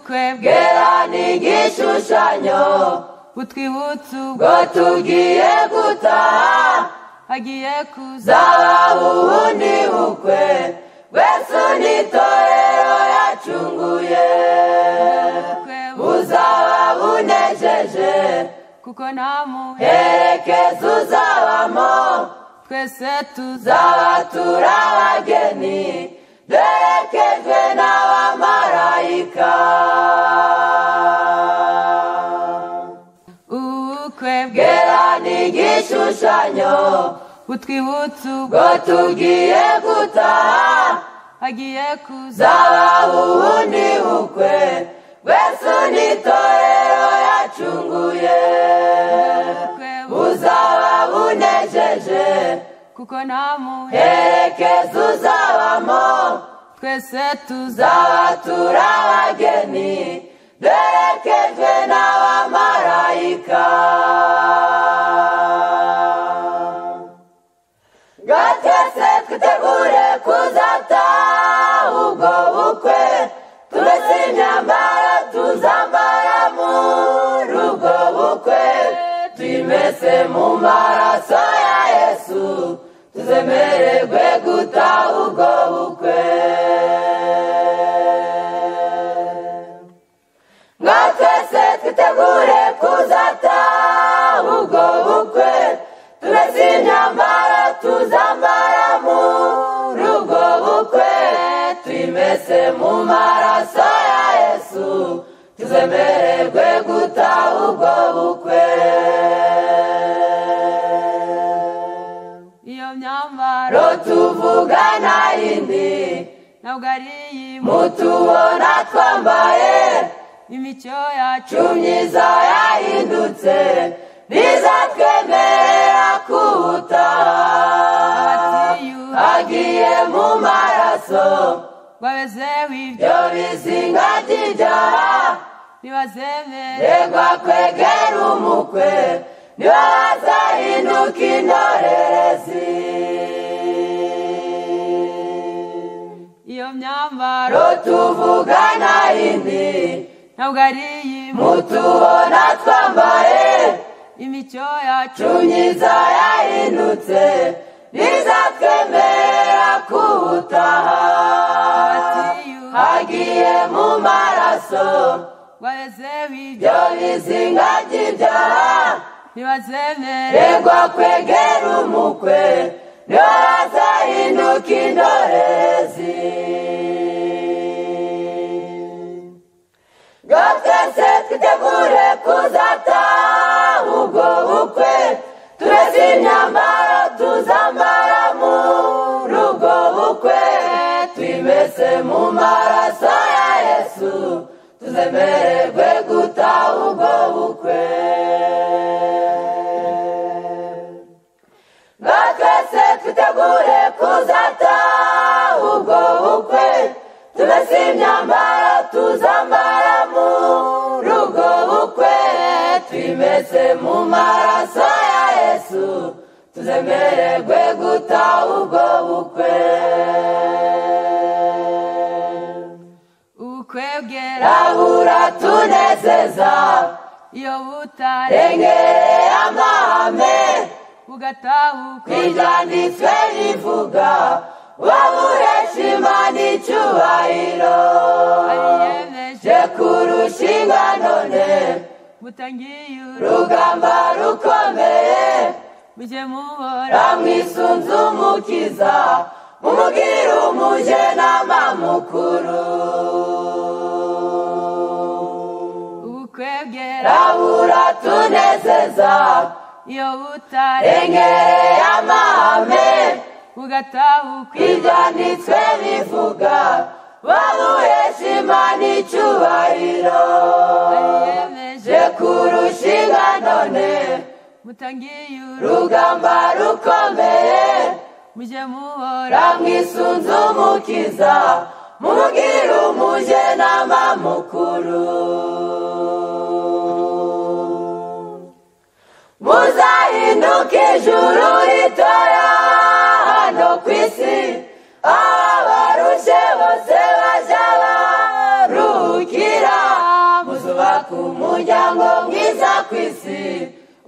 twebwe gera ni igishushanyo utwibutse ubwo ngo tugiye gutaha hagiye kuza zahabu ubundi bukwe wese n'itorero yacunguye twebwe buzaba bunejeje kuko nta muntu herekeza uzabamo twese tuza zaba turi abageni duherekejwe n'abamarayika ubukwe bwe gera ni igishushanyo utwibutse ubwo ngo tugiye gutaha hagiye kuza zahabu ubundi bukwe wese n'itorero yacunguye twebwe buzaba bunejeje kuko nta muntu herekeza uzabamo twese tuza zaba turi abageni duherekejwe n'abamarayika ngo twese twitegure kuzataha ubwo bukwe tumese imyambaro tuzambara muri ubwo bukwe twimese mu maraso ya yesu tuzemererwe gutaha ubwo bukwe ngo twese twitegure kuzataha ubwo bukwe tumese imyambaro tuzambara muri ubwo bukwe twimese mu maraso ya yesu tuzemererwe gutaha ubwo bukwe iyo myambaro ro tuvuga nta yindi ntabwo ari iy'imu mutubona twambaye imicyo yacu myiza yahindutse bizatwemerera kubuta agiye mu maraso babezewe ibyo byo bizinga by'ibyaha ntibazemere regwa kwegera umukwe nibo bazahinduka indorerezi iyo myambaro tuvuga nta yindi ntabwo ari iy'imu mutubona twambaye imicyo yacu myiza yahindutse bizatwemerera kubutaha hagiye mu maraso babezewe ibyo byo bizinga by'ibyaha ntibazemere regwa kwegera umukwe niho hazahinduka indorerezi ngo twese twitegure kuzataha ubwo bukwe tureze imyambaro tuzambara muri ubwo bukwe twimese mu maraso ya yesu tuzemererwe gutaha ubwo bukwe ngo twese twitegure kuzataha ubwo bukwe tumese imyambaro tuzambara muri ubwo bukwe twimese mu maraso ya yesu tuzemererwe gutaha ubwo bukwe ubukwe bwera rabura tunezeza iyo butare rengereye amahame bugatahuka ibyanditswe bivuga waburesha imana icyubahiro ariyemeje je kurusha inganone butangiye uru rugamba rukomeye mujye mubora ramwisunze umukiza mumubwire umuje n'amamukuru ubukwe bwera rabura tunezeza iyo butare rengereye amahame bugatahuka ibyanditswe bivuga babuhesha imana icyubahiro ariyemeje je kurusha inganone butangiye uru rugamba rukomeye mujye mubora ramwisunze umukiza mubwire umuje n'amamukuru muzahinduka ijuru ritoya hano ku isi abarushe bose bajya baruhukira tubaka umuryango mwiza ku isi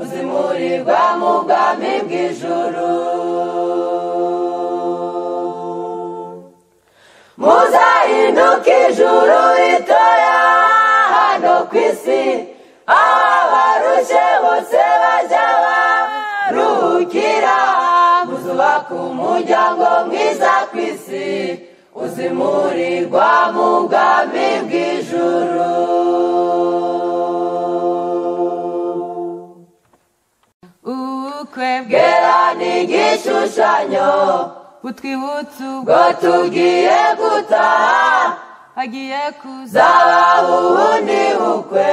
uzimurirwa mu bwami bw'ijuru muzahinduka ijuru ritoya hano ku isi aho abarushye bose bajya baruhukira muzubaka umuryango mwiza ku isi uzimurirwa mu bwami bw'ijuru ubukwe bwe bwera ni igishushanyo butwibutsa ubwo bwo tugiye gutaha hagiye kuza zaba ubundi bukwe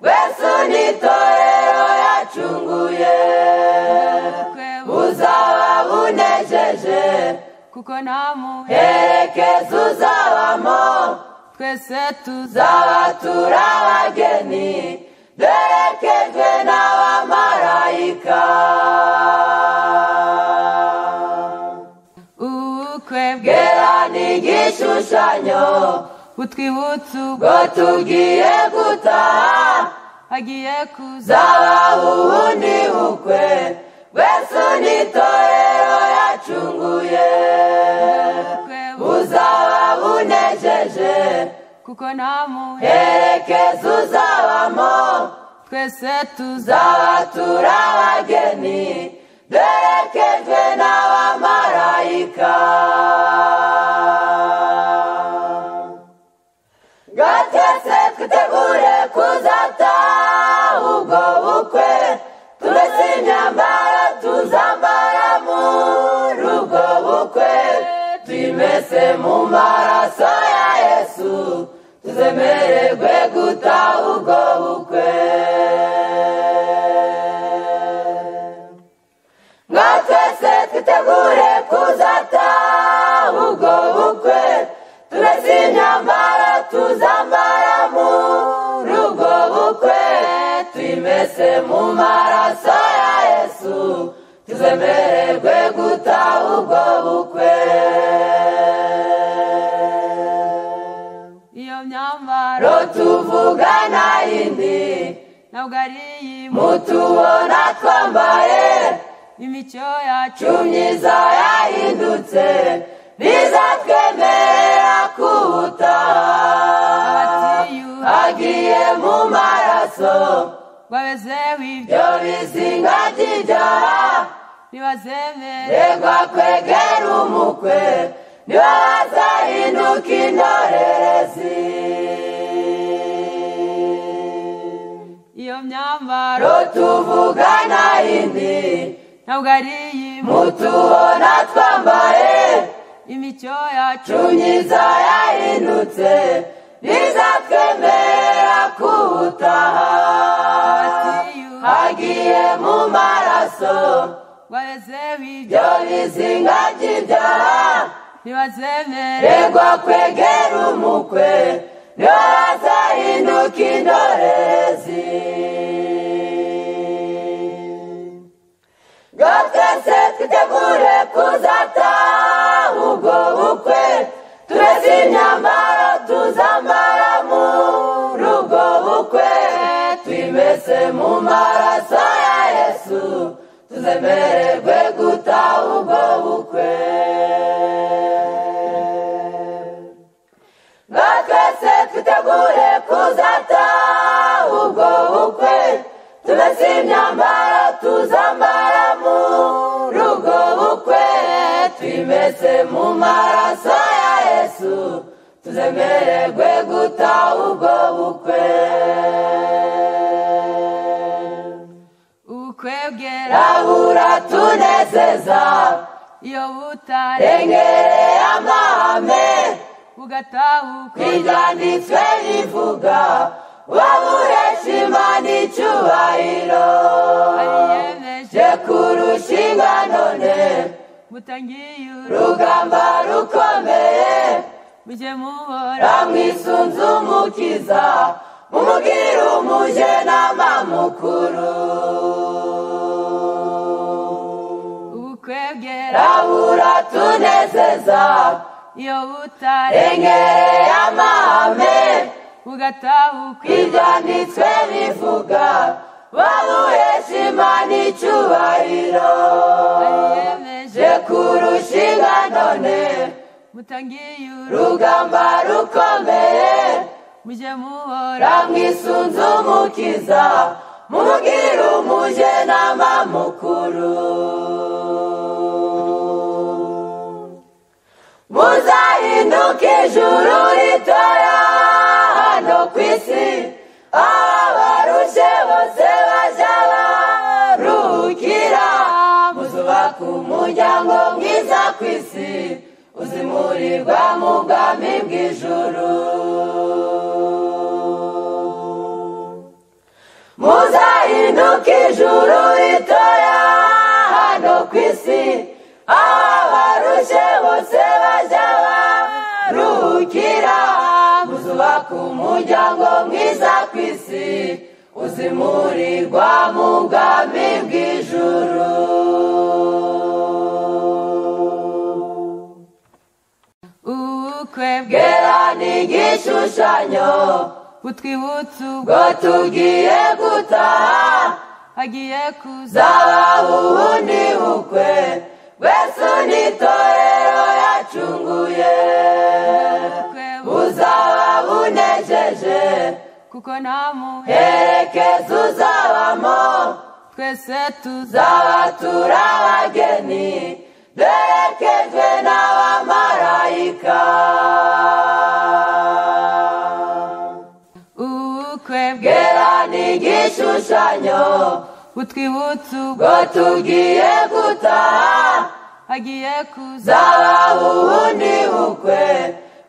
wese n'itorero yacunguye ubukwe bu- buzaba bunejeje kuko nta muntu herekeza uzabamo twese tuza zaba turabageni duherekejwe n'abamarayika ubukwe bwe bwera ni igishushanyo butwibutsa ubwo bwo tugiye gutaha hagiye kuza zaba ubundi bukwe wese n'itorero yacunguye ubukwe bu- buzaba bunejeje kuko nta muntu herekeza uzabamo twese tuza zaba turabageni duherekejwe n'abamarayika gatetse twitegure kuzataha ubwo bukwe turetse imyambaro tuzambara muri ubwo bukwe twimese mu maraso ya yesu tuzemererwe gutaha ubwo bukwe ngo twese twitegure kuzataha ubwo bukwe turetse imyambaro tuzambara muri ubwo bukwe twimese mu maraso ya yesu tuzemererwe gutaha ubwo bukwe iyo myambaro ro tuvuga nta yindi ntabwo ari iy'imu mutubona twambaye imico yacu myiza yahindutse niza twemerera kuwutaha abatiyuha agiye mu maraso babezeho ibyo byo bizinga by'ibyaha ntibazemere ndegwa kwegera umukwe niba bazahinduka indorerezi iyo myambaro ro tuvuga nta yindi ntabwo ari iy'imu mutubona twambaye imico yacu myiza yahindutse niza twemerera kuwutaha abatiyuha hagiye mu maraso babezeho ibyo byo bizinga by'ibyaha ntibazemere Ndegwa kwegera umukwe niba bazahinduka indorerezi ngo twese twitegure kuzataha ubwo bukwe tureze imyambaro tuzambara muri ubwo bukwe twimese mu maraso ya yesu tuzemererwe gutaha ubwo bukwe ngo twese twitegure kuzataha ubwo bukwe tumese imyambaro tuzambara muri ubwo bukwe twimese mu maraso ya yesu tuzemererwe gutaha ubwo bukwe ubukwe bwera rabura tunezeza iyo butare rengereye amahame bugatahuka ibyanditswe bivuga waburesha imana icyubahiro bariyemeje je kurusha inganone mutangiye uru rugamba rukomeye mujye muhora ramwisunze umukiza mumubwire umuje n'amamukuru ubukwe bwera rabura tunezeza iyo butare rengereye amahame ugatahuka ibyanditswe bivuga bamuhesha imana icyubahiro ariyemeje je kurusha inganone mutangiye uru rugamba rukomeye mujye muhora ramwisunze umukiza mubwire umujenama mukuru muzahinduka ijuru ritoya hano ku isi abarushe bose bajya baruhukira muzubaka umuryango mwiza ku isi uzimurirwa mu bwami bw'ijuru muzahinduka ijuru ritoya hano ku isi abarushe bose bajya baruhukira muzubaka umuryango mwiza ku isi uzimurirwa mu bwami bw'ijuru ubukwe bwe bwera ni igishushanyo butwibutsa ubwo bwo tugiye gutaha hagiye kuza zaba ubundi bukwe bwese n'itorero yacunguye ubukwe bu- buzaba bunejeje kuko nta muntu herekeza uzabamo twese tuza zaba turi abageni duherekejwe n'abamarayika ubukwe bwe bwera ni igishushanyo butwibutsa ubwo bwo tugiye gutaha hagiye kuza zaba ubundi bukwe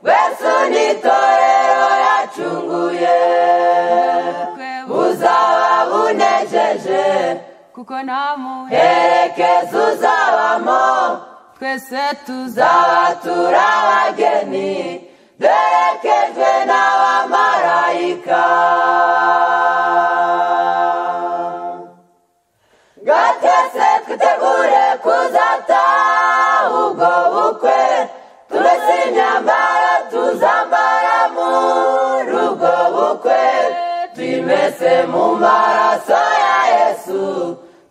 bwese n'itorero yacunguye ubukwe bu- buzaba bunejeje kuko nta muntu herekeza uzabamo twese tuza zaba turi abageni duherekejwe n'abamarayika gatese twitegure kuzataha ubwo bukwe tumese imyambaro tuzambara muri ubwo bukwe twimese mu maraso ya yesu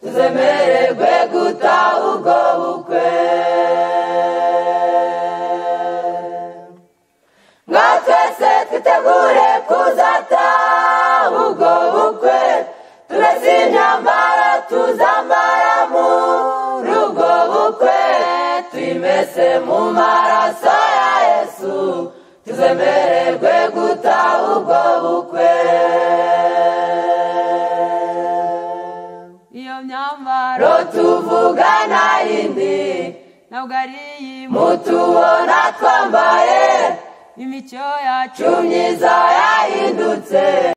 tuzemererwe gutaha ubwo bukwe ngo twese twitegure kuzataha ubwo bukwe turese imyambaro tuzambara muri ubwo bukwe twimese mu maraso ya yesu tuzemererwe gutaha ubwo bukwe iyo myambaro ro tuvuga nta yindi ntabwo ari iy'imu mutubona twambaye imico yacu cumyiza yahindutse